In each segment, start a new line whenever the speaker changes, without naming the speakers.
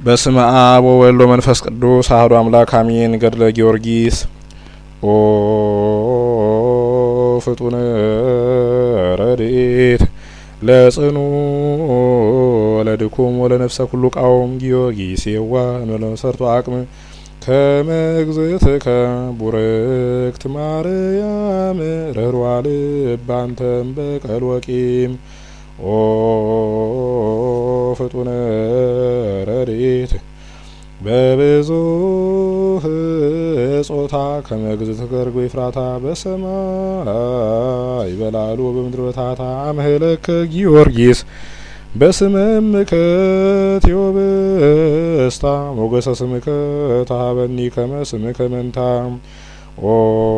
በስመ አብ ወወልድ ወመንፈስ ቅዱስ አሐዱ አምላክ አሜን። ገድለ ጊዮርጊስ ኦ ፍጡነ ረድኤት ለጽኑ ወለድኩም ወለነፍሰ ኩሉ ቃውም ጊዮርጊስ የዋ እንበለመሰርቶ አቅም ከመግዝእትከ ቡርክት ማርያም ርኅሩኃ ልብ አንተም በቀል ወቂም ኦ ፍጡነ ረድኤት በብዙህ ጾታ ከመግዝእትከ ርግብ ኤፍራታ በሰማይ በላሉ በምድር በታታ አምህለከ ጊዮርጊስ በስመ እምከ ቴዎብስታ ሞገሰ ስምከ ተሀበኒ ከመ ስምከ መንታ ኦ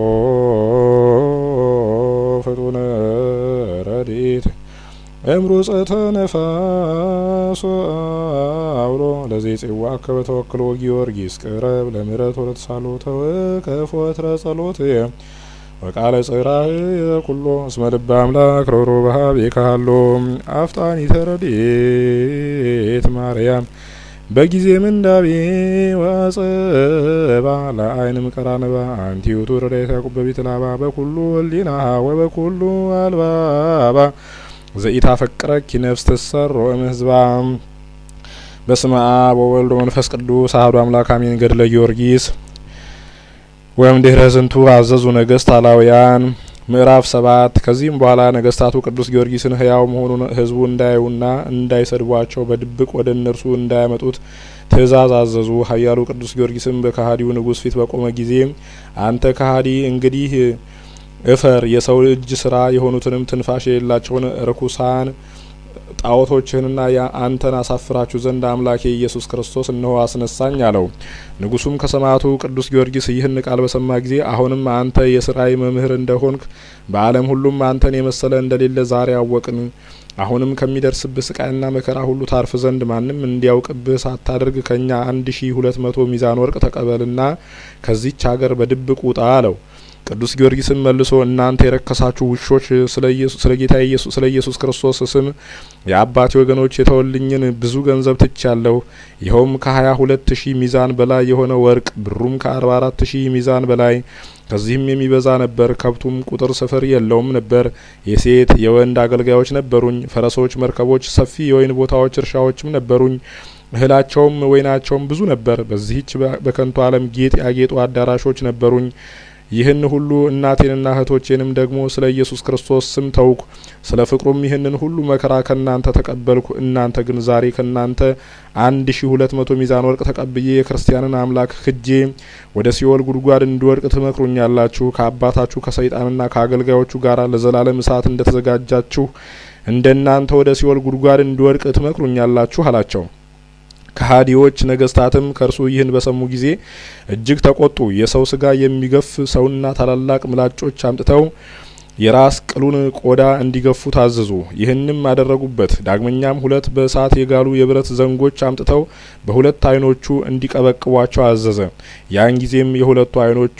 ፍጡነ ረድኤት እምሩጸተ ነፋስ አውሎ ለዚህ ጽዋ ከበተወክሎ ጊዮርጊስ ቅረብ ለምህረት ወለተሳሎ ተወከፍ ወትረ ጸሎት ወቃለ ጽራህ ኩሎ እስመ ልበ አምላክ ሮሮ በሀብ የካሃሎ አፍጣኒ ተረድኤት ማርያም በጊዜ ምንዳቤ ወጸባ ለአይንም ቀራንባ አንቲዩቱ ረዳይት ያዕቆብ በቤት ላባ በኩሉ ወሊናሃ ወበኩሉ አልባባ ዘኢታ ፈቅረኪ ነፍስ ትሰሮ እምህዝባ በስመ አብ ወወልድ ወመንፈስ ቅዱስ አሐዱ አምላክ አሜን። ገድለ ጊዮርጊስ ወይም ድህረ ዝንቱ አዘዙ ነገስት አላውያን ምዕራፍ ሰባት ከዚህም በኋላ ነገስታቱ ቅዱስ ጊዮርጊስን ሕያው መሆኑን ሕዝቡ እንዳያዩና እንዳይሰድቧቸው በድብቅ ወደ እነርሱ እንዳያመጡት ትእዛዝ አዘዙ። ኃያሉ ቅዱስ ጊዮርጊስም በከሃዲው ንጉሥ ፊት በቆመ ጊዜ አንተ ከሃዲ እንግዲህ እፈር የሰው እጅ ስራ የሆኑትንም ትንፋሽ የሌላቸውን ርኩሳን ጣዖቶችህንና አንተን አሳፍራችሁ ዘንድ አምላኬ ኢየሱስ ክርስቶስ እነሆ አስነሳኝ አለው። ንጉሱም ከሰማዕቱ ቅዱስ ጊዮርጊስ ይህን ቃል በሰማ ጊዜ አሁንም አንተ የስራይ መምህር እንደሆንክ በዓለም ሁሉም አንተን የመሰለ እንደሌለ ዛሬ አወቅን። አሁንም ከሚደርስብህ ስቃይና መከራ ሁሉ ታርፍ ዘንድ ማንም እንዲያውቅብህ ሳታደርግ ከእኛ አንድ ሺ ሁለት መቶ ሚዛን ወርቅ ተቀበልና ከዚች ሀገር በድብቅ ውጣ አለው። ቅዱስ ጊዮርጊስም መልሶ እናንተ የረከሳችሁ ውሾች ስለ ጌታ ስለ ኢየሱስ ክርስቶስ ስም የአባቴ ወገኖች የተወልኝን ብዙ ገንዘብ ትቻለሁ። ይኸውም ከሀያ ሁለት ሺህ ሚዛን በላይ የሆነ ወርቅ፣ ብሩም ከአርባ አራት ሺህ ሚዛን በላይ ከዚህም የሚበዛ ነበር። ከብቱም ቁጥር ስፍር የለውም ነበር። የሴት የወንድ አገልጋዮች ነበሩኝ። ፈረሶች፣ መርከቦች፣ ሰፊ የወይን ቦታዎች፣ እርሻዎችም ነበሩኝ። እህላቸውም ወይናቸውም ብዙ ነበር። በዚህች በከንቱ ዓለም ጌጥ ያጌጡ አዳራሾች ነበሩኝ። ይህን ሁሉ እናቴንና እህቶቼንም ደግሞ ስለ ኢየሱስ ክርስቶስ ስም ተውኩ። ስለ ፍቅሩም ይህንን ሁሉ መከራ ከእናንተ ተቀበልኩ። እናንተ ግን ዛሬ ከእናንተ አንድ ሺ ሁለት መቶ ሚዛን ወርቅ ተቀብዬ የክርስቲያንን አምላክ ክጄ ወደ ሲኦል ጉድጓድ እንድወድቅ ትመክሩኛላችሁ። ከአባታችሁ ከሰይጣንና ከአገልጋዮቹ ጋር ለዘላለም እሳት እንደተዘጋጃችሁ እንደ እናንተ ወደ ሲኦል ጉድጓድ እንድወድቅ ትመክሩኛላችሁ አላቸው። ከሀዲዎች ነገስታትም ከእርሱ ይህን በሰሙ ጊዜ እጅግ ተቆጡ። የሰው ስጋ የሚገፍ ሰውና ታላላቅ ምላጮች አምጥተው የራስ ቅሉን ቆዳ እንዲገፉ ታዘዙ። ይህንም አደረጉበት። ዳግመኛም ሁለት በእሳት የጋሉ የብረት ዘንጎች አምጥተው በሁለት አይኖቹ እንዲቀበቅቧቸው አዘዘ። ያን ጊዜም የሁለቱ አይኖቹ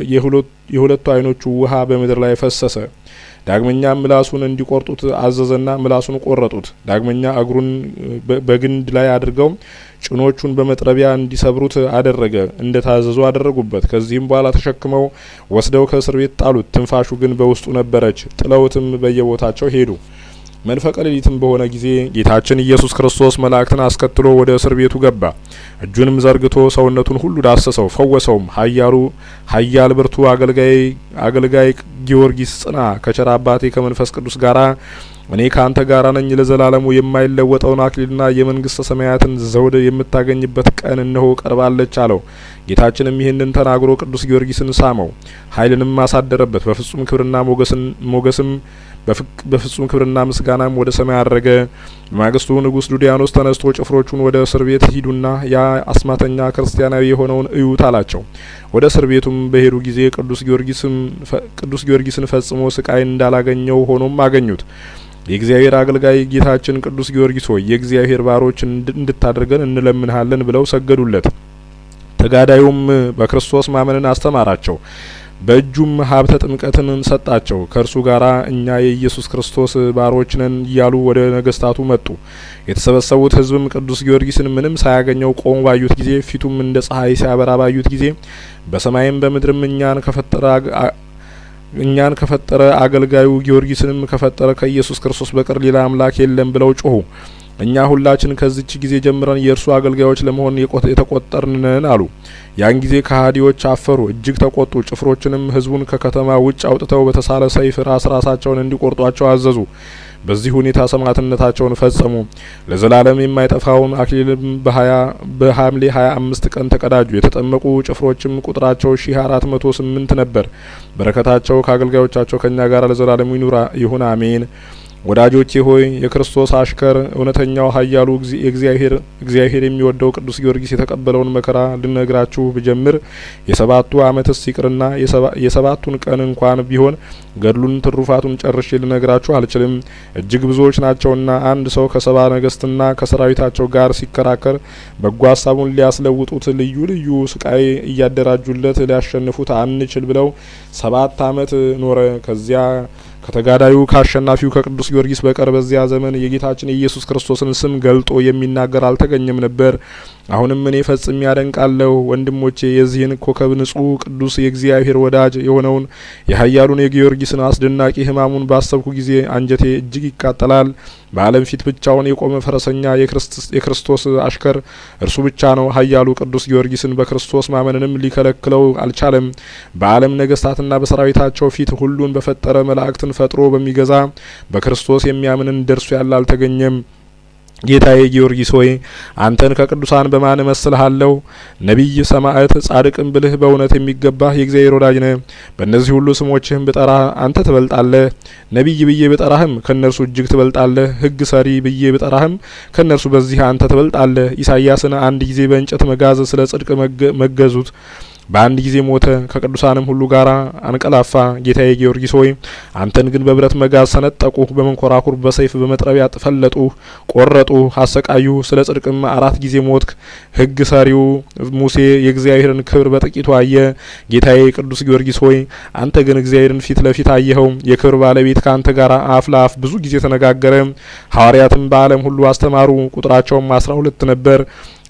የሁለቱ አይኖቹ ውሃ በምድር ላይ ፈሰሰ። ዳግመኛም ምላሱን እንዲቆርጡት አዘዘና ምላሱን ቆረጡት። ዳግመኛ እግሩን በግንድ ላይ አድርገው ጭኖቹን በመጥረቢያ እንዲሰብሩት አደረገ። እንደ ታዘዙ አደረጉበት። ከዚህም በኋላ ተሸክመው ወስደው ከእስር ቤት ጣሉት። ትንፋሹ ግን በውስጡ ነበረች። ጥለውትም በየቦታቸው ሄዱ። መንፈቀ ሌሊትም በሆነ ጊዜ ጌታችን ኢየሱስ ክርስቶስ መላእክትን አስከትሎ ወደ እስር ቤቱ ገባ። እጁንም ዘርግቶ ሰውነቱን ሁሉ ዳሰሰው፣ ፈወሰውም። ኃያሉ ኃያል ብርቱ አገልጋይ አገልጋይ ጊዮርጊስ ጽና፣ ከቸር አባቴ ከመንፈስ ቅዱስ ጋራ እኔ ከአንተ ጋር ነኝ። ለዘላለሙ የማይለወጠውን አክሊልና የመንግስተ ሰማያትን ዘውድ የምታገኝበት ቀን እነሆ ቀርባለች አለው። ጌታችንም ይህንን ተናግሮ ቅዱስ ጊዮርጊስን ሳመው፣ ኃይልንም አሳደረበት። በፍጹም ክብርና ሞገስም በፍጹም ክብርና ምስጋናም ወደ ሰማይ አረገ። በማግስቱ ንጉሥ ዱዲያኖስ ተነስቶ ጭፍሮቹን ወደ እስር ቤት ሂዱና ያ አስማተኛ ክርስቲያናዊ የሆነውን እዩት አላቸው። ወደ እስር ቤቱም በሄዱ ጊዜ ቅዱስ ጊዮርጊስን ፈጽሞ ስቃይ እንዳላገኘው ሆኖም አገኙት። የእግዚአብሔር አገልጋይ ጌታችን ቅዱስ ጊዮርጊስ ሆይ የእግዚአብሔር ባሮች እንድታደርገን እንለምንሃለን ብለው ሰገዱለት። ተጋዳዩም በክርስቶስ ማመንን አስተማራቸው። በእጁም ሀብተ ጥምቀትን ሰጣቸው። ከእርሱ ጋራ እኛ የኢየሱስ ክርስቶስ ባሮች ነን እያሉ ወደ ነገስታቱ መጡ። የተሰበሰቡት ሕዝብም ቅዱስ ጊዮርጊስን ምንም ሳያገኘው ቆሞ ባዩት ጊዜ ፊቱም እንደ ፀሐይ ሲያበራ ባዩት ጊዜ በሰማይም በምድርም እኛን ከፈጠረ እኛን ከፈጠረ አገልጋዩ ጊዮርጊስንም ከፈጠረ ከኢየሱስ ክርስቶስ በቀር ሌላ አምላክ የለም ብለው ጮሁ። እኛ ሁላችን ከዚች ጊዜ ጀምረን የእርሱ አገልጋዮች ለመሆን የተቆጠርንን አሉ። ያን ጊዜ ከሀዲዎች አፈሩ፣ እጅግ ተቆጡ። ጭፍሮችንም ህዝቡን ከከተማ ውጭ አውጥተው በተሳለ ሰይፍ ራስ ራሳቸውን እንዲቆርጧቸው አዘዙ። በዚህ ሁኔታ ሰማዕትነታቸውን ፈጸሙ። ለዘላለም የማይጠፋውን አክሊልም በሐምሌ ሀያ አምስት ቀን ተቀዳጁ። የተጠመቁ ጭፍሮችም ቁጥራቸው ሺህ አራት መቶ ስምንት ነበር። በረከታቸው ከአገልጋዮቻቸው ከእኛ ጋር ለዘላለሙ ይኑራ ይሁን አሜን። ወዳጆቼ ሆይ የክርስቶስ አሽከር እውነተኛው ኃያሉ የእግዚአብሔር እግዚአብሔር የሚወደው ቅዱስ ጊዮርጊስ የተቀበለውን መከራ ልነግራችሁ ብጀምር የሰባቱ ዓመትስ ይቅርና የሰባቱን ቀን እንኳን ቢሆን ገድሉን ትሩፋቱን ጨርሼ ልነግራችሁ አልችልም። እጅግ ብዙዎች ናቸውና አንድ ሰው ከሰባ ነገስትና ከሰራዊታቸው ጋር ሲከራከር በጎ ሀሳቡን ሊያስለውጡት ልዩ ልዩ ስቃይ እያደራጁለት ሊያሸንፉት አንችል ብለው ሰባት ዓመት ኖረ። ከዚያ ከተጋዳዩ ከአሸናፊው ከቅዱስ ጊዮርጊስ በቀር በዚያ ዘመን የጌታችን የኢየሱስ ክርስቶስን ስም ገልጦ የሚናገር አልተገኘም ነበር። አሁንም እኔ ፈጽሜ ያደንቃለሁ ወንድሞቼ የዚህን ኮከብ ንጹሕ ቅዱስ የእግዚአብሔር ወዳጅ የሆነውን የኃያሉን የጊዮርጊስን አስደናቂ ሕማሙን ባሰብኩ ጊዜ አንጀቴ እጅግ ይቃጠላል። በዓለም ፊት ብቻውን የቆመ ፈረሰኛ የክርስቶስ አሽከር እርሱ ብቻ ነው። ኃያሉ ቅዱስ ጊዮርጊስን በክርስቶስ ማመንንም ሊከለክለው አልቻለም። በዓለም ነገስታትና በሰራዊታቸው ፊት ሁሉን በፈጠረ መላእክትን ፈጥሮ በሚገዛ በክርስቶስ የሚያምን እንደርሱ ያለ አልተገኘም። ጌታዬ ጊዮርጊስ ሆይ አንተን ከቅዱሳን በማን እመስልሃለሁ? ነቢይ፣ ሰማዕት፣ ጻድቅም ብልህ በእውነት የሚገባህ የእግዚአብሔር ወዳጅ ነህ። በእነዚህ ሁሉ ስሞችህም ብጠራህ አንተ ትበልጣለህ። ነቢይ ብዬ ብጠራህም ከእነርሱ እጅግ ትበልጣለህ። ሕግ ሰሪ ብዬ ብጠራህም ከእነርሱ በዚህ አንተ ትበልጣለህ። ኢሳይያስን አንድ ጊዜ በእንጨት መጋዝ ስለ ጽድቅ መገዙት በአንድ ጊዜ ሞተ፣ ከቅዱሳንም ሁሉ ጋር አንቀላፋ። ጌታዬ ጊዮርጊስ ሆይ አንተን ግን በብረት መጋዝ ሰነጠቁ፣ በመንኮራኩር በሰይፍ በመጥረቢያ ፈለጡ፣ ቆረጡ፣ አሰቃዩ። ስለ ጽድቅም አራት ጊዜ ሞትክ። ሕግ ሰሪው ሙሴ የእግዚአብሔርን ክብር በጥቂቱ አየ። ጌታዬ ቅዱስ ጊዮርጊስ ሆይ አንተ ግን እግዚአብሔርን ፊት ለፊት አየኸው። የክብር ባለቤት ከአንተ ጋር አፍ ለአፍ ብዙ ጊዜ ተነጋገረ። ሐዋርያትም በዓለም ሁሉ አስተማሩ፣ ቁጥራቸውም አስራ ሁለት ነበር።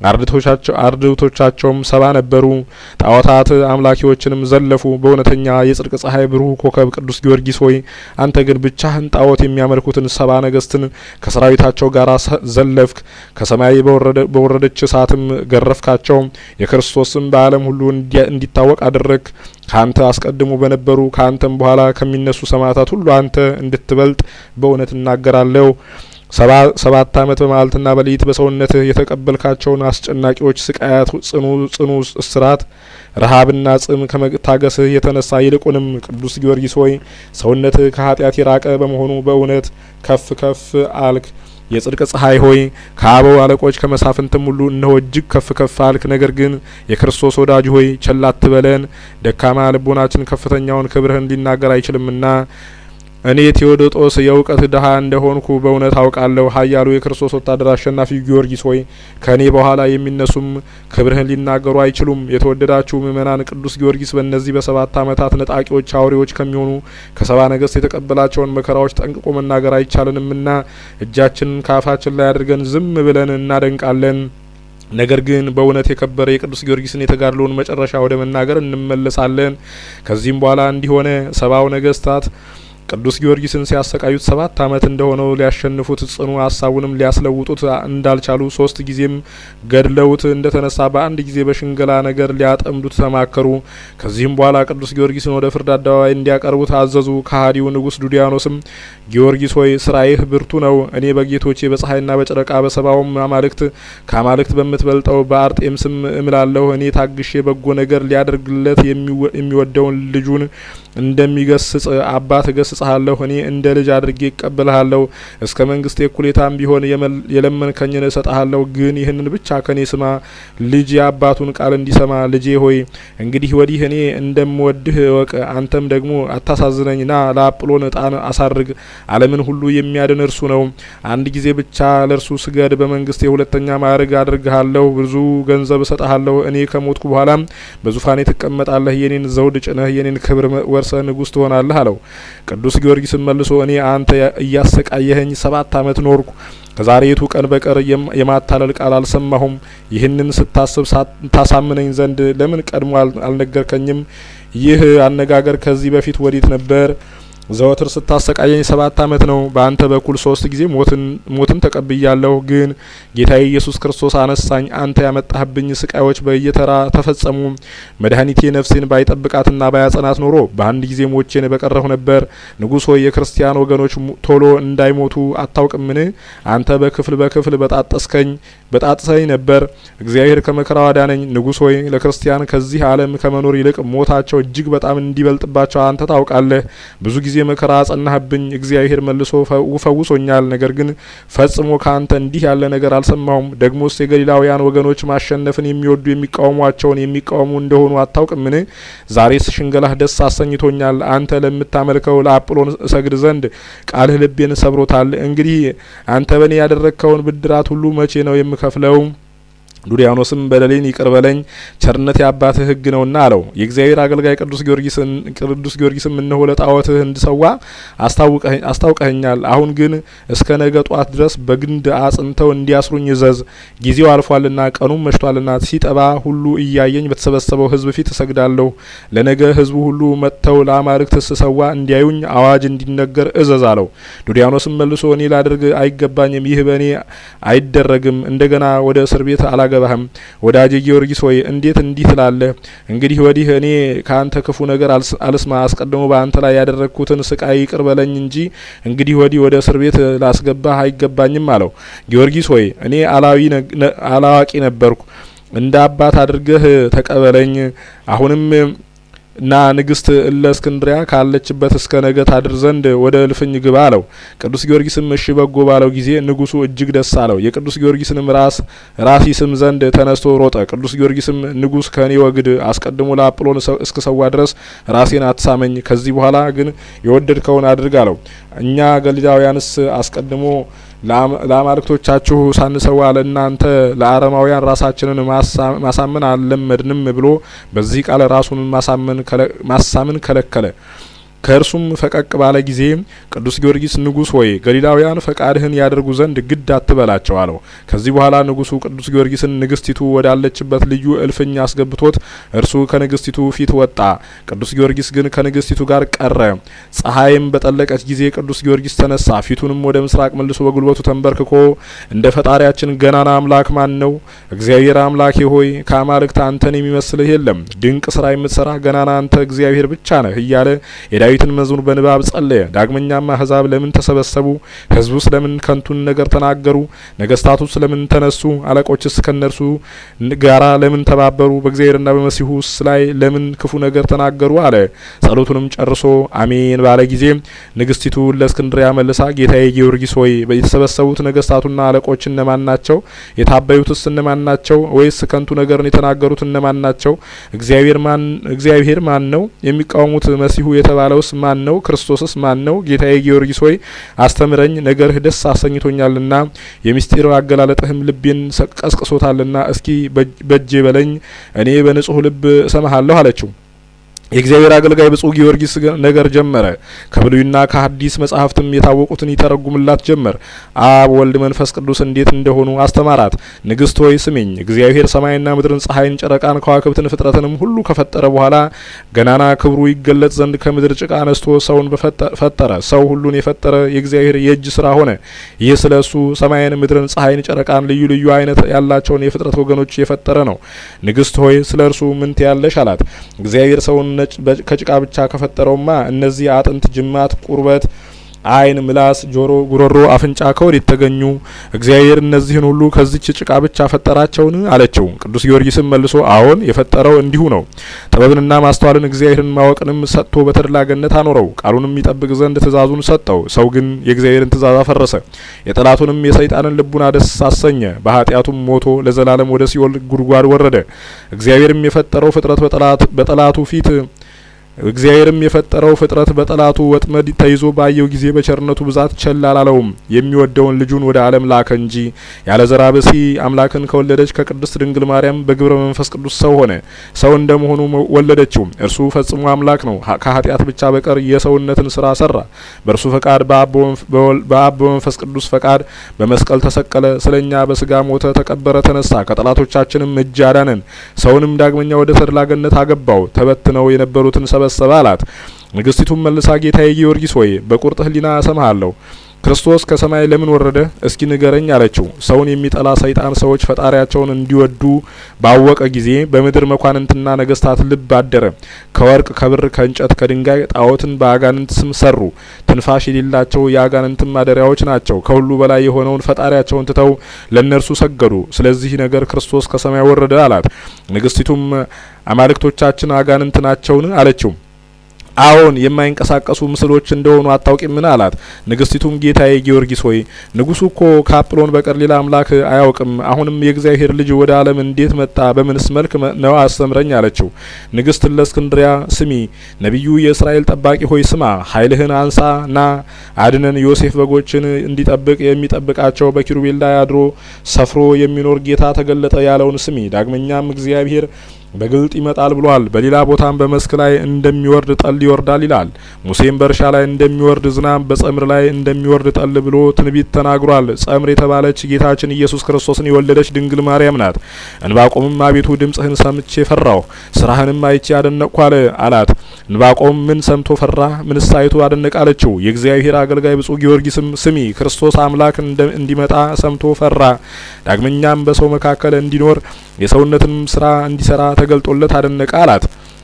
አርድእቶቻቸውም ሰባ ነበሩ። ጣዖታት አምላኪዎችንም ዘለፉ። በእውነተኛ የጽድቅ ፀሐይ ብሩህ ኮከብ ቅዱስ ጊዮርጊስ ሆይ አንተ ግን ብቻህን ጣዖት የሚያመልኩትን ሰባ ነገስትን ከሰራዊታቸው ጋር ዘለፍክ። ከሰማይ በወረደች እሳትም ገረፍካቸው። የክርስቶስም በዓለም ሁሉ እንዲታወቅ አደረግ። ከአንተ አስቀድሞ በነበሩ ከአንተም በኋላ ከሚነሱ ሰማዕታት ሁሉ አንተ እንድትበልጥ በእውነት እናገራለሁ። ሰባት ዓመት በመዓልትና በሌሊት በሰውነትህ የተቀበልካቸውን አስጨናቂዎች ስቃያት፣ ጽኑ ጽኑ እስራት፣ ረሃብና ጽም ከመታገስህ የተነሳ ይልቁንም ቅዱስ ጊዮርጊስ ሆይ ሰውነትህ ከኃጢአት የራቀ በመሆኑ በእውነት ከፍ ከፍ አልክ። የጽድቅ ፀሐይ ሆይ ከአበው አለቆች ከመሳፍንትም ሁሉ እነሆ እጅግ ከፍ ከፍ አልክ። ነገር ግን የክርስቶስ ወዳጅ ሆይ ቸል አትበለን፣ ደካማ ልቦናችን ከፍተኛውን ክብርህን ሊናገር አይችልምና እኔ ቴዎዶጦስ የእውቀት ድሀ እንደሆንኩ በእውነት አውቃለሁ። ኃያሉ የክርስቶስ ወታደር አሸናፊ ጊዮርጊስ ሆይ ከእኔ በኋላ የሚነሱም ክብርህን ሊናገሩ አይችሉም። የተወደዳችሁ ምእመናን፣ ቅዱስ ጊዮርጊስ በእነዚህ በሰባት ዓመታት ነጣቂዎች አውሬዎች ከሚሆኑ ከሰባ ነገስት የተቀበላቸውን መከራዎች ጠንቅቆ መናገር አይቻልንምና እጃችንን ከአፋችን ላይ አድርገን ዝም ብለን እናደንቃለን። ነገር ግን በእውነት የከበረ የቅዱስ ጊዮርጊስን የተጋድሎውን መጨረሻ ወደ መናገር እንመለሳለን። ከዚህም በኋላ እንዲሆነ ሰባው ነገስታት ቅዱስ ጊዮርጊስን ሲያሰቃዩት ሰባት ዓመት እንደሆነው ሊያሸንፉት ጽኑ ሀሳቡንም ሊያስለውጡት እንዳልቻሉ ሶስት ጊዜም ገድለውት እንደተነሳ በአንድ ጊዜ በሽንገላ ነገር ሊያጠምዱት ተማከሩ። ከዚህም በኋላ ቅዱስ ጊዮርጊስን ወደ ፍርድ አደባባይ እንዲያቀርቡት አዘዙ። ከሃዲው ንጉሥ ዱዲያኖስም ጊዮርጊስ ሆይ ስራይህ ብርቱ ነው። እኔ በጌቶቼ በፀሐይና በጨረቃ በሰባውም አማልክት ከአማልክት በምትበልጠው በአርጤምስም እምላለሁ። እኔ ታግሼ በጎ ነገር ሊያደርግለት የሚወደውን ልጁን እንደሚገስጽ አባት ገስጻለሁ ገስጽሃለሁ። እኔ እንደ ልጅ አድርጌ ይቀበልሃለሁ። እስከ መንግስቴ እኩሌታም ቢሆን የለመንከኝን እሰጥሃለሁ። ግን ይህንን ብቻ ከኔ ስማ። ልጅ የአባቱን ቃል እንዲሰማ ልጄ ሆይ እንግዲህ ወዲህ እኔ እንደምወድህ እወቅ። አንተም ደግሞ አታሳዝነኝ። ና ለአጵሎን እጣን አሳርግ። ዓለምን ሁሉ የሚያድን እርሱ ነው። አንድ ጊዜ ብቻ ለእርሱ ስገድ። በመንግስት የሁለተኛ ማዕርግ አድርግሃለሁ። ብዙ ገንዘብ እሰጥሃለሁ። እኔ ከሞትኩ በኋላም በዙፋኔ ትቀመጣለህ። የኔን ዘውድ ጭነህ የኔን ክብር ወርሰህ ንጉሥ ትሆናለህ አለው። ቅዱስ ጊዮርጊስም መልሶ እኔ አንተ እያሰቃየኸኝ ሰባት ዓመት ኖርኩ ከዛሬቱ ቀን በቀር የማታለል ቃል አልሰማሁም። ይህንን ስታስብ ታሳምነኝ ዘንድ ለምን ቀድሞ አልነገርከኝም? ይህ አነጋገር ከዚህ በፊት ወዴት ነበር? ዘወትር ስታሰቃየኝ ሰባት ዓመት ነው። በአንተ በኩል ሶስት ጊዜ ሞትን ተቀብያለሁ። ግን ጌታዬ ኢየሱስ ክርስቶስ አነሳኝ። አንተ ያመጣህብኝ ስቃዮች በየተራ ተፈጸሙ። መድኃኒቴ ነፍሴን ባይጠብቃትና ባያጸናት ኖሮ በአንድ ጊዜ ሞቼን በቀረሁ ነበር። ንጉሥ ሆይ የክርስቲያን ወገኖች ቶሎ እንዳይሞቱ አታውቅምን? አንተ በክፍል በክፍል በጣጠስከኝ በጣጥሰኝ ነበር። እግዚአብሔር ከመከራው አዳነኝ። ንጉሥ ሆይ ለክርስቲያን ከዚህ ዓለም ከመኖር ይልቅ ሞታቸው እጅግ በጣም እንዲበልጥባቸው አንተ ታውቃለህ። ብዙ ጊዜ መከራ አጸናህብኝ። እግዚአብሔር መልሶ ፈውሶኛል። ነገር ግን ፈጽሞ ከአንተ እንዲህ ያለ ነገር አልሰማሁም። ደግሞስ የገሊላውያን ወገኖች ማሸነፍን የሚወዱ የሚቃወሟቸውን የሚቃወሙ እንደሆኑ አታውቅምን? ዛሬስ ሽንገላህ ደስ አሰኝቶኛል። አንተ ለምታመልከው ለአጵሎን እሰግድ ዘንድ ቃልህ ልቤን ሰብሮታል። እንግዲህ አንተ በእኔ ያደረግከውን ብድራት ሁሉ መቼ ነው የምከፍለው? ዱሪያኖስም በደሌን ይቅር በለኝ ቸርነት የአባትህ ሕግ ነውና አለው። የእግዚአብሔር አገልጋይ ቅዱስ ጊዮርጊስን ቅዱስ ጊዮርጊስም እነሆ ለጣዖትህ እንድሰዋ አስታውቀኸኛል። አሁን ግን እስከ ነገ ጧት ድረስ በግንድ አጽንተው እንዲያስሩኝ እዘዝ። ጊዜው አልፏልና ቀኑም መሽቷልና ሲጠባ ሁሉ እያየኝ በተሰበሰበው ሕዝብ ፊት እሰግዳለሁ። ለነገ ሕዝቡ ሁሉ መጥተው ለአማልክት ስሰዋ እንዲያዩኝ አዋጅ እንዲነገር እዘዝ አለው። ዱሪያኖስም መልሶ እኔ ላደርግ አይገባኝም፣ ይህ በእኔ አይደረግም። እንደገና ወደ እስር ቤት አላገባህም። ወዳጄ ጊዮርጊስ ሆይ እንዴት እንዲህ ትላለህ? እንግዲህ ወዲህ እኔ ከአንተ ክፉ ነገር አልስማ። አስቀድሞ በአንተ ላይ ያደረግኩትን ስቃይ ይቅር በለኝ እንጂ እንግዲህ ወዲህ ወደ እስር ቤት ላስገባህ አይገባኝም አለው። ጊዮርጊስ ሆይ እኔ አላዋቂ ነበርኩ፣ እንደ አባት አድርገህ ተቀበለኝ። አሁንም እና ንግስት እለ እስክንድሪያ ካለችበት እስከ ነገ ታድር ዘንድ ወደ እልፍኝ ግባ አለው። ቅዱስ ጊዮርጊስም እሺ በጎ ባለው ጊዜ ንጉሱ እጅግ ደስ አለው። የቅዱስ ጊዮርጊስንም ራስ ራስ ይስም ዘንድ ተነስቶ ሮጠ። ቅዱስ ጊዮርጊስም ንጉስ ከእኔ ወግድ፣ አስቀድሞ ለአጵሎን እስከ ሰዋ ድረስ ራሴን አትሳመኝ፣ ከዚህ በኋላ ግን የወደድከውን አድርግ አለው። እኛ ገሊላውያንስ አስቀድሞ ለአማልክቶቻችሁ ሳንሰዋ ለእናንተ ለአረማውያን ራሳችንን ማሳመን አልለመድንም ብሎ በዚህ ቃል ራሱን ማሳመን ከለከለ። ከእርሱም ፈቀቅ ባለ ጊዜ ቅዱስ ጊዮርጊስ ንጉሥ ሆይ ገሊላውያን ፈቃድህን ያደርጉ ዘንድ ግድ አትበላቸው አለው። ከዚህ በኋላ ንጉሱ ቅዱስ ጊዮርጊስን ንግስቲቱ ወዳለችበት ልዩ እልፍኝ አስገብቶት እርሱ ከንግስቲቱ ፊት ወጣ። ቅዱስ ጊዮርጊስ ግን ከንግስቲቱ ጋር ቀረ። ፀሐይም በጠለቀች ጊዜ ቅዱስ ጊዮርጊስ ተነሳ። ፊቱንም ወደ ምስራቅ መልሶ በጉልበቱ ተንበርክኮ እንደ ፈጣሪያችን ገናና አምላክ ማን ነው? እግዚአብሔር አምላኬ ሆይ ከአማልክት አንተን የሚመስልህ የለም። ድንቅ ስራ የምትሰራ ገናና አንተ እግዚአብሔር ብቻ ነህ እያለ የዳዊትን መዝሙር በንባብ ጸለየ። ዳግመኛም አህዛብ ለምን ተሰበሰቡ? ህዝቡስ ለምን ከንቱን ነገር ተናገሩ? ነገስታቱስ ለምን ተነሱ? አለቆችስ ከነርሱ ጋራ ለምን ተባበሩ? በእግዚአብሔርና በመሲሁስ ላይ ለምን ክፉ ነገር ተናገሩ? አለ። ጸሎቱንም ጨርሶ አሜን ባለ ጊዜ ንግስቲቱ ለእስክንድሪያ መልሳ ጌታዬ ጊዮርጊስ ሆይ የተሰበሰቡት ነገስታቱና አለቆች እነማን ናቸው? የታበዩትስ እነማን ናቸው? ወይስ ከንቱ ነገርን የተናገሩት እነማን ናቸው? እግዚአብሔር ማን እግዚአብሔር ማን ነው? የሚቃወሙት መሲሁ የተባለው ስ ማን ነው? ክርስቶስስ ማን ነው? ጌታዬ ጊዮርጊስ ሆይ አስተምረኝ፣ ነገርህ ደስ አሰኝቶኛልና የሚስጢር አገላለጥህም ልቤን ቀስቅሶታልና እስኪ በጄ በለኝ፣ እኔ በንጹህ ልብ እሰማሃለሁ አለችው። የእግዚአብሔር አገልጋይ ብጹእ ጊዮርጊስ ነገር ጀመረ። ከብሉይና ከሐዲስ መጻሕፍትም የታወቁትን ይተረጉምላት ጀመር። አብ ወልድ፣ መንፈስ ቅዱስ እንዴት እንደሆኑ አስተማራት። ንግስት ሆይ ስሚኝ፣ እግዚአብሔር ሰማይና ምድርን፣ ፀሐይን፣ ጨረቃን፣ ከዋክብትን ፍጥረትንም ሁሉ ከፈጠረ በኋላ ገናና ክብሩ ይገለጽ ዘንድ ከምድር ጭቃ አነስቶ ሰውን ፈጠረ። ሰው ሁሉን የፈጠረ የእግዚአብሔር የእጅ ስራ ሆነ። ይህ ስለ እሱ ሰማይን፣ ምድርን፣ ፀሐይን፣ ጨረቃን ልዩ ልዩ አይነት ያላቸውን የፍጥረት ወገኖች የፈጠረ ነው። ንግስት ሆይ ስለ እርሱ ምን ትያለሽ? አላት። እግዚአብሔር ሰውን ነጭ ከጭቃ ብቻ ከፈጠረውማ እነዚህ አጥንት፣ ጅማት፣ ቁርበት ዓይን፣ ምላስ፣ ጆሮ፣ ጉሮሮ፣ አፍንጫ ከወዴት ተገኙ? እግዚአብሔር እነዚህን ሁሉ ከዚች ጭቃ ብቻ ፈጠራቸውን? አለችው። ቅዱስ ጊዮርጊስም መልሶ አዎን የፈጠረው እንዲሁ ነው። ጥበብንና ማስተዋልን እግዚአብሔርን ማወቅንም ሰጥቶ በተድላ ገነት አኖረው። ቃሉንም ይጠብቅ ዘንድ ትእዛዙን ሰጠው። ሰው ግን የእግዚአብሔርን ትእዛዝ አፈረሰ። የጠላቱንም የሰይጣንን ልቡና ደስ አሰኘ። በኃጢአቱም ሞቶ ለዘላለም ወደ ሲኦል ጉድጓድ ወረደ። እግዚአብሔርም የፈጠረው ፍጥረት በጠላቱ ፊት እግዚአብሔርም የፈጠረው ፍጥረት በጠላቱ ወጥመድ ተይዞ ባየው ጊዜ በቸርነቱ ብዛት ቸል አላለውም። የሚወደውን ልጁን ወደ ዓለም ላከ እንጂ ያለ ዘራ ብሲ አምላክን ከወለደች ከቅድስት ድንግል ማርያም በግብረ መንፈስ ቅዱስ ሰው ሆነ። ሰው እንደመሆኑ ወለደችው። እርሱ ፈጽሞ አምላክ ነው። ከኃጢአት ብቻ በቀር የሰውነትን ስራ ሰራ። በእርሱ ፈቃድ በአብ በመንፈስ ቅዱስ ፈቃድ በመስቀል ተሰቀለ። ስለኛ በስጋ ሞተ፣ ተቀበረ፣ ተነሳ። ከጠላቶቻችንም እጅ አዳነን። ሰውንም ዳግመኛ ወደ ተድላ ገነት አገባው። ተበትነው የነበሩትን ሰበሰበ አላት። ንግስቲቱም መልሳ ጌታዬ ጊዮርጊስ ሆይ በቁርጥ ሕሊና እሰማሃለሁ። ክርስቶስ ከሰማይ ለምን ወረደ? እስኪ ንገረኝ አለችው። ሰውን የሚጠላ ሰይጣን ሰዎች ፈጣሪያቸውን እንዲወዱ ባወቀ ጊዜ በምድር መኳንንትና ነገስታት ልብ አደረ። ከወርቅ ከብር፣ ከእንጨት፣ ከድንጋይ ጣዖትን በአጋንንት ስም ሰሩ። ትንፋሽ የሌላቸው የአጋንንትም ማደሪያዎች ናቸው። ከሁሉ በላይ የሆነውን ፈጣሪያቸውን ትተው ለእነርሱ ሰገዱ። ስለዚህ ነገር ክርስቶስ ከሰማይ ወረደ አላት። ንግስቲቱም አማልክቶቻችን አጋንንት ናቸውን? አለችው። አዎን የማይንቀሳቀሱ ምስሎች እንደሆኑ አታውቂምን? አላት። ንግስቲቱም ጌታዬ ጊዮርጊስ ሆይ ንጉሱ እኮ ከአጵሎን በቀር ሌላ አምላክ አያውቅም። አሁንም የእግዚአብሔር ልጅ ወደ ዓለም እንዴት መጣ? በምንስ መልክ ነው? አስተምረኝ አለችው። ንግስት ለእስክንድሪያ ስሚ፣ ነቢዩ የእስራኤል ጠባቂ ሆይ ስማ፣ ኃይልህን አንሳ ና አድነን። ዮሴፍ በጎችን እንዲጠብቅ የሚጠብቃቸው በኪሩቤል ላይ አድሮ ሰፍሮ የሚኖር ጌታ ተገለጠ ያለውን ስሚ። ዳግመኛም እግዚአብሔር በግልጥ ይመጣል ብሏል። በሌላ ቦታም በመስክ ላይ እንደሚወርድ ጠል ይወርዳል ይላል። ሙሴም በእርሻ ላይ እንደሚወርድ ዝናብ በጸምር ላይ እንደሚወርድ ጠል ብሎ ትንቢት ተናግሯል። ጸምር የተባለች ጌታችን ኢየሱስ ክርስቶስን የወለደች ድንግል ማርያም ናት። እንባቆምም አቤቱ ድምጽህን ሰምቼ ፈራሁ፣ ስራህንም አይቼ አደነቅኩ አለ አላት። እንባቆም ምን ሰምቶ ፈራ? ምንስ አይቶ አደነቅ አለችው። የእግዚአብሔር አገልጋይ ብፁዕ ጊዮርጊስም ስሚ፣ ክርስቶስ አምላክ እንዲመጣ ሰምቶ ፈራ። ዳግመኛም በሰው መካከል እንዲኖር የሰውነትንም ስራ እንዲሰራ ተገልጦለት አደነቀ አላት።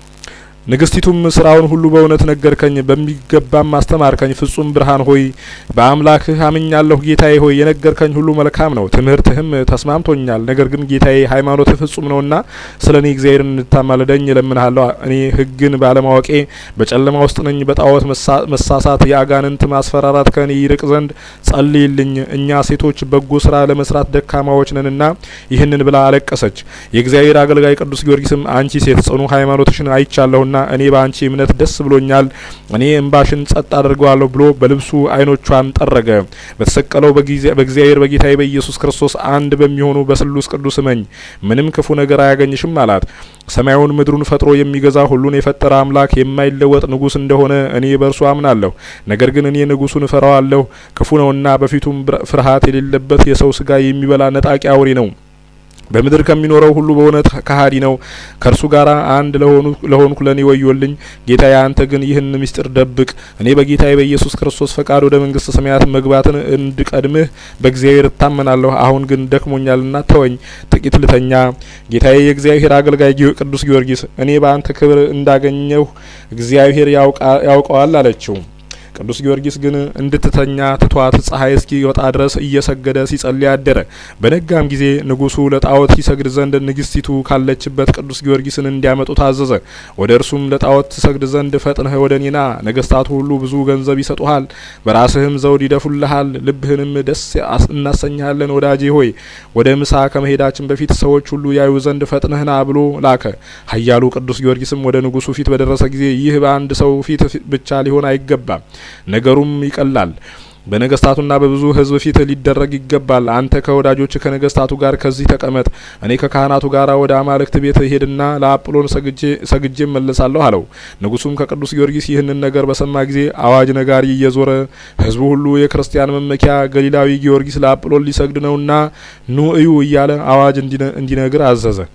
ንግስቲቱም ስራውን ሁሉ በእውነት ነገርከኝ፣ በሚገባም አስተማርከኝ። ፍጹም ብርሃን ሆይ በአምላክህ አምኛለሁ። ጌታዬ ሆይ የነገርከኝ ሁሉ መልካም ነው፣ ትምህርትህም ተስማምቶኛል። ነገር ግን ጌታዬ ሃይማኖትህ ፍጹም ነውና ስለ እኔ እግዚአብሔርን እንድታማልደኝ እለምንሃለሁ። እኔ ሕግን ባለማወቄ በጨለማ ውስጥ ነኝ። በጣዖት መሳሳት፣ የአጋንንት ማስፈራራት ከእኔ ይርቅ ዘንድ ጸልይልኝ። እኛ ሴቶች በጎ ስራ ለመስራት ደካማዎች ነንና ይህንን ብላ አለቀሰች። የእግዚአብሔር አገልጋይ ቅዱስ ጊዮርጊስም አንቺ ሴት ጽኑ ሃይማኖትሽን አይቻለሁና እኔ በአንቺ እምነት ደስ ብሎኛል፣ እኔ እምባሽን ጸጥ አድርገዋለሁ ብሎ በልብሱ ዓይኖቿን ጠረገ። በተሰቀለው በእግዚአብሔር በጌታዬ በኢየሱስ ክርስቶስ አንድ በሚሆኑ በስሉስ ቅዱስ እመኝ፣ ምንም ክፉ ነገር አያገኝሽም አላት። ሰማዩን ምድሩን ፈጥሮ የሚገዛ ሁሉን የፈጠረ አምላክ የማይለወጥ ንጉሥ እንደሆነ እኔ በእርሱ አምናለሁ። ነገር ግን እኔ ንጉሡን እፈራዋለሁ፣ ክፉ ነውና፣ በፊቱም ፍርሃት የሌለበት የሰው ስጋ የሚበላ ነጣቂ አውሬ ነው። በምድር ከሚኖረው ሁሉ በእውነት ከሀዲ ነው። ከእርሱ ጋር አንድ ለሆኑ ለሆንኩ ለእኔ ወዮልኝ። ጌታዬ አንተ ግን ይህን ምስጢር ደብቅ። እኔ በጌታዬ በኢየሱስ ክርስቶስ ፈቃድ ወደ መንግስተ ሰማያት መግባትን እንድቀድምህ በእግዚአብሔር እታመናለሁ። አሁን ግን ደክሞኛልና ተወኝ፣ ጥቂት ልተኛ። ጌታዬ የእግዚአብሔር አገልጋይ ቅዱስ ጊዮርጊስ እኔ በአንተ ክብር እንዳገኘሁ እግዚአብሔር ያውቀዋል አለችው። ቅዱስ ጊዮርጊስ ግን እንድትተኛ ትቷት ፀሐይ እስኪወጣ ድረስ እየሰገደ ሲጸልይ አደረ። በነጋም ጊዜ ንጉሱ ለጣዖት ይሰግድ ዘንድ ንግስቲቱ ካለችበት ቅዱስ ጊዮርጊስን እንዲያመጡ ታዘዘ። ወደ እርሱም ለጣዖት ትሰግድ ዘንድ ፈጥነህ ወደ እኔና፣ ነገስታቱ ሁሉ ብዙ ገንዘብ ይሰጡሃል፣ በራስህም ዘውድ ይደፉልሃል፣ ልብህንም ደስ እናሰኝሃለን። ወዳጄ ሆይ ወደ ምሳ ከመሄዳችን በፊት ሰዎች ሁሉ ያዩ ዘንድ ፈጥነህና ብሎ ላከ። ኃያሉ ቅዱስ ጊዮርጊስም ወደ ንጉሱ ፊት በደረሰ ጊዜ ይህ በአንድ ሰው ፊት ብቻ ሊሆን አይገባም ነገሩም ይቀላል። በነገስታቱና በብዙ ሕዝብ ፊት ሊደረግ ይገባል። አንተ ከወዳጆች ከነገስታቱ ጋር ከዚህ ተቀመጥ፣ እኔ ከካህናቱ ጋር ወደ አማልክት ቤት ሄድና ለአጵሎን ሰግጄ መለሳለሁ አለው። ንጉሱም ከቅዱስ ጊዮርጊስ ይህንን ነገር በሰማ ጊዜ አዋጅ ነጋሪ እየዞረ ሕዝቡ ሁሉ የክርስቲያን መመኪያ ገሊላዊ ጊዮርጊስ ለአጵሎን ሊሰግድ ነውና ኑ እዩ እያለ አዋጅ እንዲነግር አዘዘ።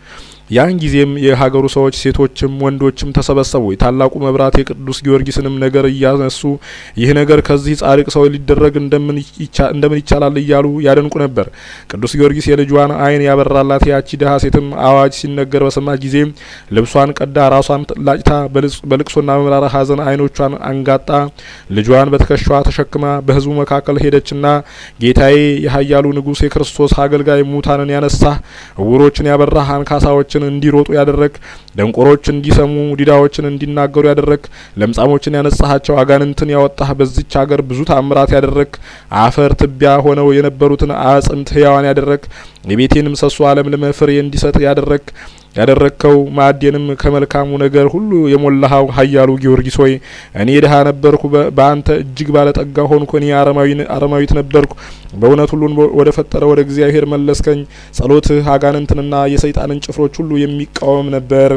ያን ጊዜም የሀገሩ ሰዎች ሴቶችም ወንዶችም ተሰበሰቡ። የታላቁ መብራት የቅዱስ ጊዮርጊስንም ነገር እያነሱ ይህ ነገር ከዚህ ጻድቅ ሰው ሊደረግ እንደምን ይቻላል እያሉ ያደንቁ ነበር። ቅዱስ ጊዮርጊስ የልጇን ዓይን ያበራላት ያቺ ድሀ ሴትም አዋጅ ሲነገር በሰማች ጊዜ ልብሷን ቀዳ ራሷን ላጭታ በልቅሶና በመራራ ሐዘን ዓይኖቿን አንጋጣ ልጇን በትከሻዋ ተሸክማ በሕዝቡ መካከል ሄደችና ጌታዬ የኃያሉ ንጉሥ የክርስቶስ አገልጋይ ሙታንን ያነሳህ እውሮችን ያበራህ አንካሳዎችን እንዲሮጡ ያደረግ ደንቆሮች እንዲሰሙ ዲዳዎችን እንዲናገሩ ያደረግ ለምጻሞችን ያነጻሃቸው አጋንንትን ያወጣህ በዚች ሀገር ብዙ ታምራት ያደረግ አፈር ትቢያ ሆነው የነበሩትን አጽንት ህያዋን ያደረግ የቤቴን ምሰሶ አለምልመ ፍሬ እንዲሰጥ ያደረግ ያደረግከው ማዕዴንም ከመልካሙ ነገር ሁሉ የሞላኸው ኃያሉ ጊዮርጊስ ሆይ እኔ ድሀ ነበርኩ፣ በአንተ እጅግ ባለጠጋ ሆንኩ። እኔ አረማዊት ነበርኩ፣ በእውነት ሁሉን ወደ ፈጠረ ወደ እግዚአብሔር መለስከኝ። ጸሎትህ አጋንንትንና የሰይጣንን ጭፍሮች ሁሉ የሚቃወም ነበር።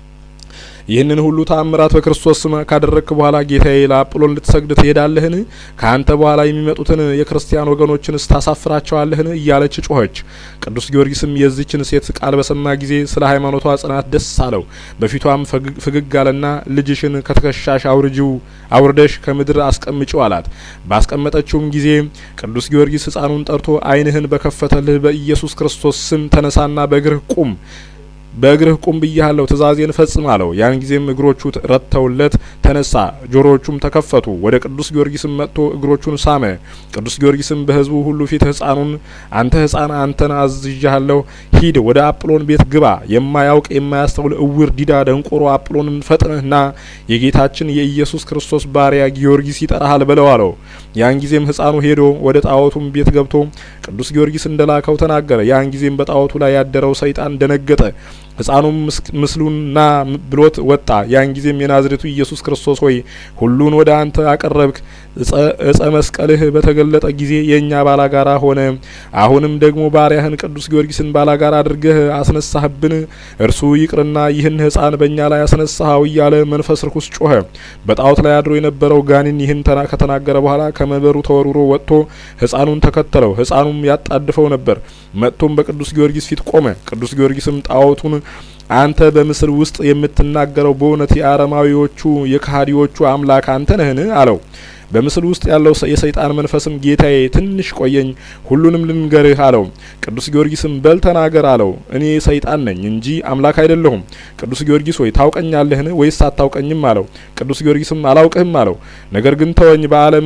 ይህንን ሁሉ ተአምራት በክርስቶስ ስም ካደረግክ በኋላ ጌታዬ ለአጵሎን ልትሰግድ ትሄዳለህን? ከአንተ በኋላ የሚመጡትን የክርስቲያን ወገኖችንስ ታሳፍራቸዋለህን? እያለች ጮኸች። ቅዱስ ጊዮርጊስም የዚችን ሴት ቃል በሰማ ጊዜ ስለ ሃይማኖቷ ጽናት ደስ አለው። በፊቷም ፍግግ አለና ልጅሽን ከትከሻሽ አውርጂው አውርደሽ ከምድር አስቀምጪው አላት። ባስቀመጠችውም ጊዜ ቅዱስ ጊዮርጊስ ሕፃኑን ጠርቶ ዓይንህን በከፈተልህ በኢየሱስ ክርስቶስ ስም ተነሳና በእግርህ ቁም በእግርህ ቁም ብያለሁ፣ ትእዛዜን ፈጽም አለው። ያን ጊዜም እግሮቹ ረድተውለት ተነሳ፣ ጆሮዎቹም ተከፈቱ። ወደ ቅዱስ ጊዮርጊስም መጥቶ እግሮቹን ሳመ። ቅዱስ ጊዮርጊስም በሕዝቡ ሁሉ ፊት ሕፃኑን አንተ ሕፃን አንተን አዝዣለሁ፣ ሂድ ወደ አጵሎን ቤት ግባ፣ የማያውቅ የማያስተውል እውር፣ ዲዳ፣ ደንቆሮ አጵሎንን ፈጥነህና የጌታችን የኢየሱስ ክርስቶስ ባሪያ ጊዮርጊስ ይጠራሃል በለው አለው። ያን ጊዜም ሕፃኑ ሄዶ ወደ ጣዖቱም ቤት ገብቶ ቅዱስ ጊዮርጊስ እንደላከው ተናገረ። ያን ጊዜም በጣዖቱ ላይ ያደረው ሰይጣን ደነገጠ። ሕፃኑም ምስሉን ና ብሎት ወጣ። ያን ጊዜም የናዝሬቱ ኢየሱስ ክርስቶስ ሆይ ሁሉን ወደ አንተ አቀረብክ፣ እጸ መስቀልህ በተገለጠ ጊዜ የእኛ ባላጋራ ሆነ። አሁንም ደግሞ ባሪያህን ቅዱስ ጊዮርጊስን ባላጋራ አድርገህ አስነሳህብን። እርሱ ይቅርና ይህን ሕፃን በእኛ ላይ አስነሳኸው እያለ መንፈስ ርኩስ ጮኸ። በጣዖት ላይ አድሮ የነበረው ጋኔን ይህን ከተናገረ በኋላ ከመንበሩ ተወርውሮ ወጥቶ ሕፃኑን ተከተለው። ሕፃኑም ያጣድፈው ነበር። መጥቶም በቅዱስ ጊዮርጊስ ፊት ቆመ። ቅዱስ ጊዮርጊስም ጣዖቱን አንተ በምስል ውስጥ የምትናገረው በእውነት የአረማዊዎቹ የካህዲዎቹ አምላክ አንተ ነህን? አለው። በምስሉ ውስጥ ያለው የሰይጣን መንፈስም ጌታዬ ትንሽ ቆየኝ፣ ሁሉንም ልንገርህ አለው። ቅዱስ ጊዮርጊስም በል ተናገር አለው። እኔ ሰይጣን ነኝ እንጂ አምላክ አይደለሁም። ቅዱስ ጊዮርጊስ ሆይ ታውቀኛለህን ወይስ አታውቀኝም? አለው። ቅዱስ ጊዮርጊስም አላውቅህም አለው። ነገር ግን ተወኝ፣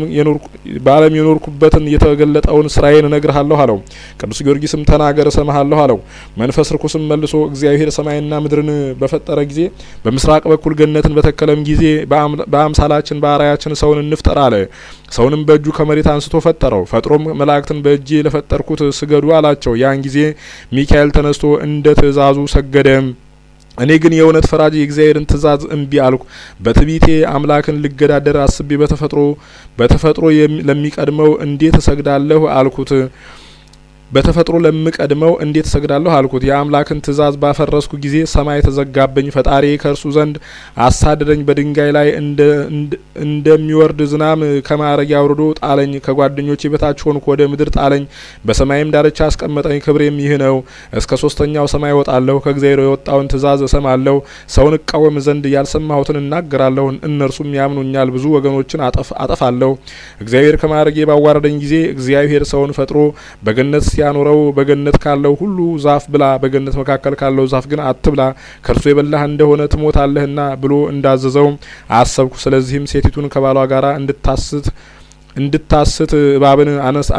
በዓለም የኖርኩበትን የተገለጠውን ስራዬን እነግርሃለሁ አለው። ቅዱስ ጊዮርጊስም ተናገር እሰማሃለሁ አለው። መንፈስ ርኩስም መልሶ እግዚአብሔር ሰማይና ምድርን በፈጠረ ጊዜ በምስራቅ በኩል ገነትን በተከለም ጊዜ በአምሳላችን በአርአያችን ሰውን እንፍጠር አለ። ሰውንም በእጁ ከመሬት አንስቶ ፈጠረው። ፈጥሮም መላእክትን በእጄ ለፈጠርኩት ስገዱ አላቸው። ያን ጊዜ ሚካኤል ተነስቶ እንደ ትእዛዙ ሰገደ። እኔ ግን የእውነት ፈራጅ የእግዚአብሔርን ትእዛዝ እምቢ አልኩ። በትዕቢቴ አምላክን ልገዳደር አስቤ በተፈጥሮ በተፈጥሮ ለሚቀድመው እንዴት እሰግዳለሁ አልኩት በተፈጥሮ ለምቀድመው እንዴት እሰግዳለሁ አልኩት። የአምላክን ትእዛዝ ባፈረስኩ ጊዜ ሰማይ ተዘጋብኝ። ፈጣሪ ከእርሱ ዘንድ አሳደደኝ። በድንጋይ ላይ እንደሚወርድ ዝናም ከማዕረግ አውርዶ ጣለኝ። ከጓደኞቼ በታች ሆንኩ፣ ወደ ምድር ጣለኝ። በሰማይም ዳርቻ አስቀመጠኝ። ክብሬም ይህ ነው። እስከ ሶስተኛው ሰማይ እወጣለሁ። ከእግዚአብሔር የወጣውን ትእዛዝ እሰማለሁ። ሰውን እቃወም ዘንድ ያልሰማሁትን እናገራለሁ። እነርሱም ያምኑኛል። ብዙ ወገኖችን አጠፋለሁ። እግዚአብሔር ከማዕረጌ ባዋረደኝ ጊዜ እግዚአብሔር ሰውን ፈጥሮ በገነት ሲያኖረው በገነት ካለው ሁሉ ዛፍ ብላ፣ በገነት መካከል ካለው ዛፍ ግን አትብላ፣ ከእርሱ የበላህ እንደሆነ ትሞታለህና ብሎ እንዳዘዘው አሰብኩ። ስለዚህም ሴቲቱን ከባሏ ጋር እንድታስት እንድታስት እባብን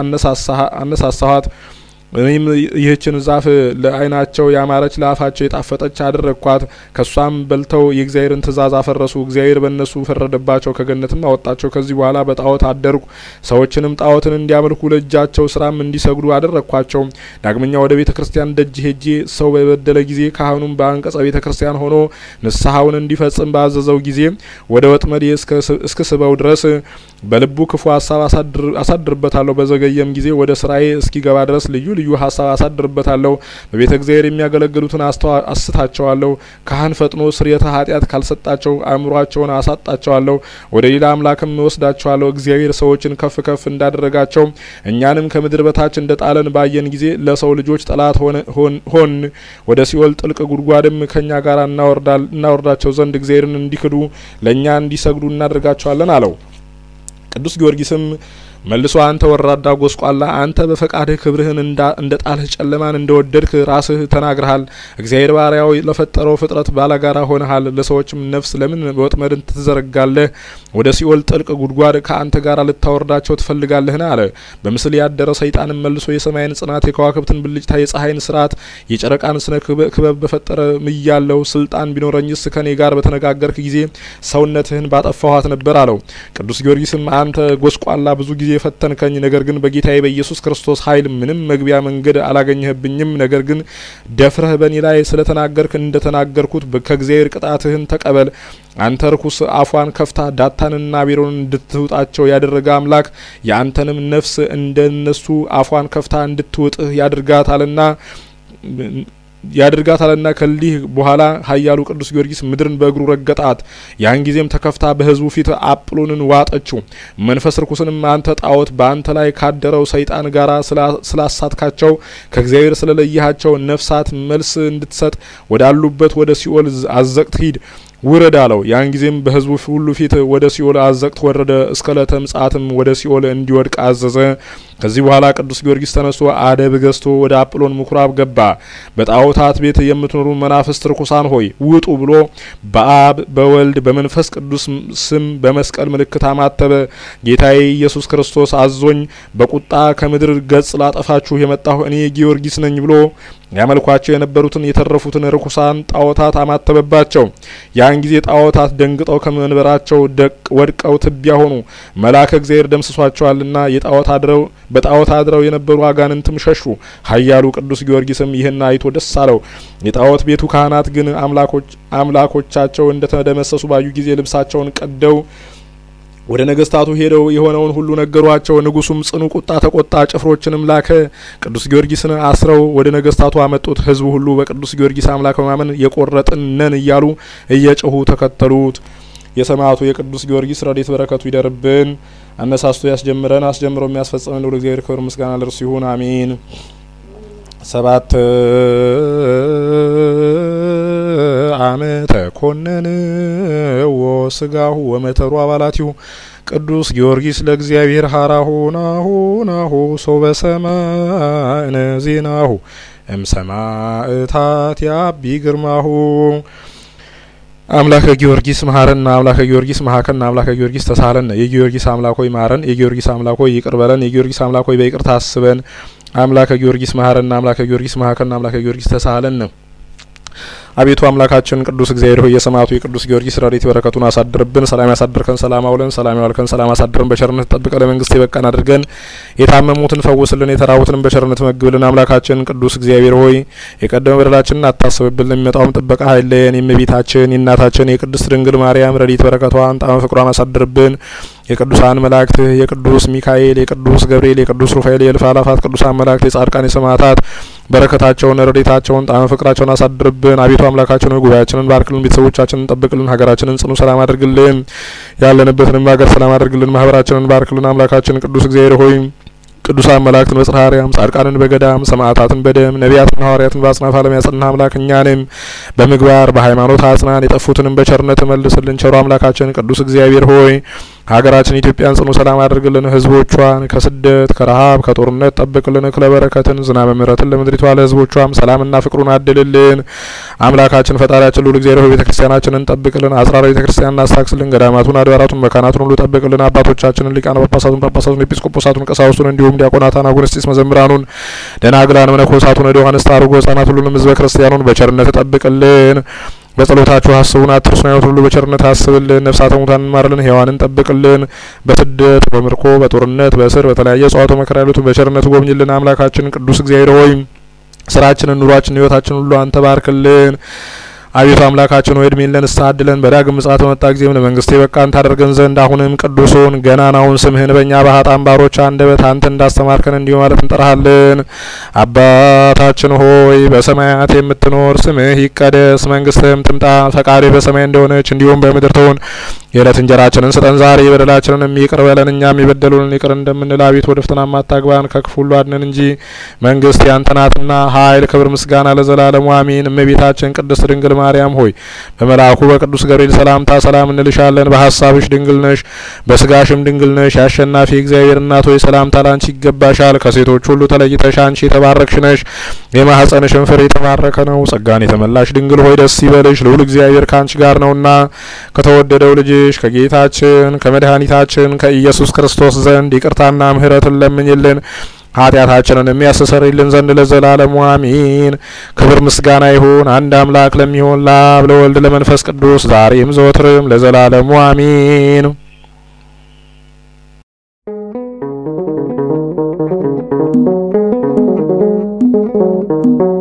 አነሳሳኋት። እኔም ይህችን ዛፍ ለዓይናቸው ያማረች ለአፋቸው የጣፈጠች አደረግኳት። ከሷም በልተው የእግዚአብሔርን ትእዛዝ አፈረሱ። እግዚአብሔር በእነሱ ፈረደባቸው፣ ከገነትም አወጣቸው። ከዚህ በኋላ በጣዖት አደርኩ። ሰዎችንም ጣዖትን እንዲያመልኩ ለእጃቸው ስራም እንዲሰግዱ አደረግኳቸው። ዳግመኛ ወደ ቤተ ክርስቲያን ደጅ ሄጄ ሰው በበደለ ጊዜ ካህኑም በአንቀጸ ቤተ ክርስቲያን ሆኖ ንስሐውን እንዲፈጽም ባዘዘው ጊዜ ወደ ወጥመዴ እስክ ስበው ድረስ በልቡ ክፉ ሀሳብ አሳድርበታለሁ። በዘገየም ጊዜ ወደ ስራዬ እስኪገባ ድረስ ልዩ ልዩ ሀሳብ አሳድርበታለሁ። በቤተ እግዚአብሔር የሚያገለግሉትን አስታቸዋለሁ። ካህን ፈጥኖ ስርየተ ኃጢአት ካልሰጣቸው አእምሯቸውን አሳጣቸዋለሁ። ወደ ሌላ አምላክም እወስዳቸዋለሁ። እግዚአብሔር ሰዎችን ከፍ ከፍ እንዳደረጋቸው እኛንም ከምድር በታች እንደ ጣለን ባየን ጊዜ ለሰው ልጆች ጠላት ሆን። ወደ ሲኦል ጥልቅ ጉድጓድም ከእኛ ጋር እናወርዳቸው ዘንድ እግዚአብሔርን እንዲክዱ ለእኛ እንዲሰግዱ እናደርጋቸዋለን አለው። ቅዱስ ጊዮርጊስም መልሶ አንተ ወራዳ ጎስቋላ፣ አንተ በፈቃድህ ክብርህን እንደ ጣልህ ጨለማን እንደ ወደድክ ራስህ ተናግረሃል። እግዚአብሔር ባሪያው ለፈጠረው ፍጥረት ባላጋራ ሆነሃል። ለሰዎችም ነፍስ ለምን ወጥመድን ትዘረጋለህ? ወደ ሲኦል ጥልቅ ጉድጓድ ከአንተ ጋር ልታወርዳቸው ትፈልጋለህን? አለ። በምስል ያደረ ሰይጣንም መልሶ የሰማይን ጽናት፣ የከዋክብትን ብልጭታ፣ የፀሐይን ስርዓት፣ የጨረቃን ስነ ክበብ በፈጠረ ምያለው ስልጣን ቢኖረኝስ ከኔ ጋር በተነጋገርክ ጊዜ ሰውነትህን ባጠፋኋት ነበር አለው። ቅዱስ ጊዮርጊስም አንተ ጎስቋላ ብዙ ጊዜ የፈተንከኝ ነገር ግን በጌታዬ በኢየሱስ ክርስቶስ ኃይል ምንም መግቢያ መንገድ አላገኘህብኝም። ነገር ግን ደፍረህ በእኔ ላይ ስለተናገርክ እንደተናገርኩት ከእግዚአብሔር ቅጣትህን ተቀበል። አንተ ርኩስ አፏን ከፍታ ዳታንና አቤሮን እንድትውጣቸው ያደረገ አምላክ የአንተንም ነፍስ እንደነሱ አፏን ከፍታ እንድትውጥህ ያድርጋታልና ያድርጋታልና ከሊህ በኋላ ኃያሉ ቅዱስ ጊዮርጊስ ምድርን በእግሩ ረገጣት። ያን ጊዜም ተከፍታ በሕዝቡ ፊት አጵሎንን ዋጠችው። መንፈስ ርኩስንም አንተ ጣዖት በአንተ ላይ ካደረው ሰይጣን ጋር ስላሳትካቸው ከእግዚአብሔር ስለለየሃቸው ነፍሳት መልስ እንድትሰጥ ወዳሉበት ወደ ሲኦል አዘቅት ሂድ ውረድ አለው። ያን ጊዜም በሕዝቡ ሁሉ ፊት ወደ ሲኦል አዘቅት ወረደ። እስከ ዕለተ ምጽአትም ወደ ሲኦል እንዲወድቅ አዘዘ። ከዚህ በኋላ ቅዱስ ጊዮርጊስ ተነስቶ አደብ ገዝቶ ወደ አጵሎን ምኩራብ ገባ። በጣዖታት ቤት የምትኖሩ መናፍስት ርኩሳን ሆይ ውጡ ብሎ በአብ በወልድ በመንፈስ ቅዱስ ስም በመስቀል ምልክት አማተበ። ጌታዬ ኢየሱስ ክርስቶስ አዞኝ በቁጣ ከምድር ገጽ ላጠፋችሁ የመጣሁ እኔ ጊዮርጊስ ነኝ ብሎ ያመልኳቸው የነበሩትን የተረፉትን ርኩሳን ጣዖታት አማተበባቸው። ያን ጊዜ ጣዖታት ደንግጠው ከመንበራቸው ወድቀው ትቢያ ሆኑ። መልአከ እግዚአብሔር ደምስሷቸዋልና የጣዖት አድረው በጣዖት አድረው የነበሩ አጋንንትም ሸሹ። ኃያሉ ቅዱስ ጊዮርጊስም ይህን አይቶ ደስ አለው። የጣዖት ቤቱ ካህናት ግን አምላኮቻቸው እንደተደመሰሱ ባዩ ጊዜ ልብሳቸውን ቀደው ወደ ነገስታቱ ሄደው የሆነውን ሁሉ ነገሯቸው። ንጉሱም ጽኑ ቁጣ ተቆጣ፣ ጭፍሮችንም ላከ። ቅዱስ ጊዮርጊስን አስረው ወደ ነገስታቱ አመጡት። ህዝቡ ሁሉ በቅዱስ ጊዮርጊስ አምላክ በማመን የቆረጥን ነን እያሉ እየጮሁ ተከተሉት። የሰማዕቱ የቅዱስ ጊዮርጊስ ረድኤት በረከቱ ይደርብን። አነሳስቶ ያስጀምረን አስጀምሮ የሚያስፈጽመን ልዑል እግዚአብሔር ክብር ምስጋና ለእርሱ ይሁን፣ አሜን። ሰባት አመተ ኮነን ወስጋሁ ወመተሩ አባላቲሁ ቅዱስ ጊዮርጊስ ለእግዚአብሔር ሀራሁ ናሁ ናሁ ሰው በሰማእነ ዜናሁ እምሰማእታት ያቢ ግርማሁ አምላከ ጊዮርጊስ መሀረን አምላከ ጊዮርጊስ መሀከን አምላከ ጊዮርጊስ ተሳለን የጊዮርጊስ አምላክ ሆይ ማረን የጊዮርጊስ አምላክ ሆይ ይቅር በለን የጊዮርጊስ አምላክ ሆይ በይቅርታ አስበን አምላከ ጊዮርጊስ መሀረን አምላከ ጊዮርጊስ መሀከን አምላከ ጊዮርጊስ ተሳለን አቤቱ አምላካችን ቅዱስ እግዚአብሔር ሆይ የሰማዕቱ የቅዱስ ጊዮርጊስ ረድኤት በረከቱን አሳድርብን። ሰላም ያሳድርከን፣ ሰላም አውለን፣ ሰላም ያዋልከን፣ ሰላም አሳድረን፣ በቸርነት ጠብቀ ለመንግስት የበቃን አድርገን፣ የታመሙትን ፈውስልን፣ የተራቡትንም በቸርነት መግብልን። አምላካችን ቅዱስ እግዚአብሔር ሆይ የቀደመ በደላችንን አታስብብን፣ የሚመጣውም ጥበቃ ኃይለየን። የእመቤታችን የእናታችን የቅድስት ድንግል ማርያም ረድኤት በረከቷን ጣዕመ ፍቅሯን አሳድርብን። የቅዱሳን መላእክት የቅዱስ ሚካኤል፣ የቅዱስ ገብርኤል፣ የቅዱስ ሩፋኤል፣ የእልፍ አላፋት ቅዱሳን መላእክት፣ የጻድቃን የሰማዕታት በረከታቸውን ረድኤታቸውን ጣዕመ ፍቅራቸውን አሳድርብን። አቤቱ አምላካችን ሆይ ጉባኤያችንን ባርክልን፣ ቤተሰቦቻችንን ጠብቅልን፣ ሀገራችንን ጽኑ ሰላም አድርግልን፣ ያለንበትንም ሀገር ሰላም አድርግልን፣ ማህበራችንን ባርክልን። አምላካችን ቅዱስ እግዚአብሔር ሆይ ቅዱሳን መላእክትን በጽርሐ አርያም ጻድቃንን በገዳም ሰማዕታትን በደም ነቢያትን ሐዋርያትን በአጽናፈ ዓለም ያጸና አምላክ እኛንም በምግባር በሃይማኖት አጽናን፣ የጠፉትንም በቸርነት መልስልን። ቸሩ አምላካችን ቅዱስ እግዚአብሔር ሆይ ሀገራችን ኢትዮጵያን ጽኑ ሰላም አድርግልን። ህዝቦቿን ከስደት ከረሀብ ከጦርነት ጠብቅልን። ክለበረከትን ዝናበ ምሕረትን ለምድሪቷ ለህዝቦቿም ሰላምና ፍቅሩን አድልልን። አምላካችን ፈጣሪያችን ልዑል እግዚአብሔር ሆይ ቤተ ክርስቲያናችንን ጠብቅልን። አጽራረ ቤተ ክርስቲያን እናስታክስልን። ገዳማቱን አድባራቱን መካናቱን ሁሉ ጠብቅልን። አባቶቻችንን ሊቃነ ጳጳሳቱን ጳጳሳቱን ኤጲስቆጶሳቱን ቀሳውስቱን እንዲሁም ዲያቆናታን አጉንስጢስ መዘምራኑን ደናግላን መነኮሳቱን ወደ ዮሐንስ ታርጎ ህጻናት ሁሉንም ህዝበ ክርስቲያኑን በቸርነት ጠብቅልን። በጸሎታችሁ አስቡን አትርሱን። ያሉት ሁሉ በቸርነት አስብልን። ነፍሳተ ሙታን እንማርልን፣ ሕያዋንን ጠብቅልን። በስደት በምርኮ በጦርነት በእስር በተለያየ ጸዋቶ መከራ ያሉትን በቸርነት ጎብኝልን። አምላካችን ቅዱስ እግዚአብሔር ሆይ ስራችንን፣ ኑሯችንን፣ ህይወታችን ሁሉ አንተ ባርክልን። አቤቱ አምላካችን ሆይ እድሜን ለንስሐ አድለን በዳግም ምጽአት በመጣ ጊዜም ለመንግስት የበቃን ታደርገን ዘንድ አሁንም ቅዱሱን ገናናውን ስምህን በእኛ በኃጥአን ባሮች አንደበት አንተ እንዳስተማርከን እንዲሁ ማለት እንጠራሃለን። አባታችን ሆይ በሰማያት የምትኖር ስምህ ይቀደስ፣ መንግስትህም ትምጣ፣ ፈቃድህ በሰማይ እንደሆነች እንዲሁም በምድር ትሁን። የዕለት እንጀራችንን ስጠን ዛሬ፣ በደላችንን ይቅር በለን እኛም የበደሉንን ይቅር እንደምንል፣ አቤቱ ወደ ፈተና አታግባን ከክፉ ሁሉ አድነን እንጂ መንግስት ያንተ ናትና፣ ኃይል፣ ክብር፣ ምስጋና ለዘላለሙ አሜን። እመቤታችን ቅድስት ድንግል ማርያም ሆይ በመልአኩ በቅዱስ ገብርኤል ሰላምታ ሰላም እንልሻለን። በሀሳብሽ ድንግል ነሽ፣ በስጋሽም ድንግል ነሽ። የአሸናፊ እግዚአብሔር እናት ሆይ ሰላምታ ላንቺ ይገባሻል። ከሴቶች ሁሉ ተለይተሽ አንቺ የተባረክሽ ነሽ፣ የማኅፀንሽን ፍሬ የተባረከ ነው። ጸጋን የተመላሽ ድንግል ሆይ ደስ ይበልሽ፣ ልዑል እግዚአብሔር ከአንቺ ጋር ነውና ከተወደደው ልጅሽ ከጌታችን ከመድኃኒታችን ከኢየሱስ ክርስቶስ ዘንድ ይቅርታና ምሕረትን ለምኝልን ኃጢአታችንን የሚያስተሰርይልን ዘንድ ለዘላለሙ አሜን። ክብር ምስጋና ይሁን አንድ አምላክ ለሚሆን ለአብ ለወልድ ለመንፈስ ቅዱስ ዛሬም ዘወትርም ለዘላለሙ አሜን።
Thank you.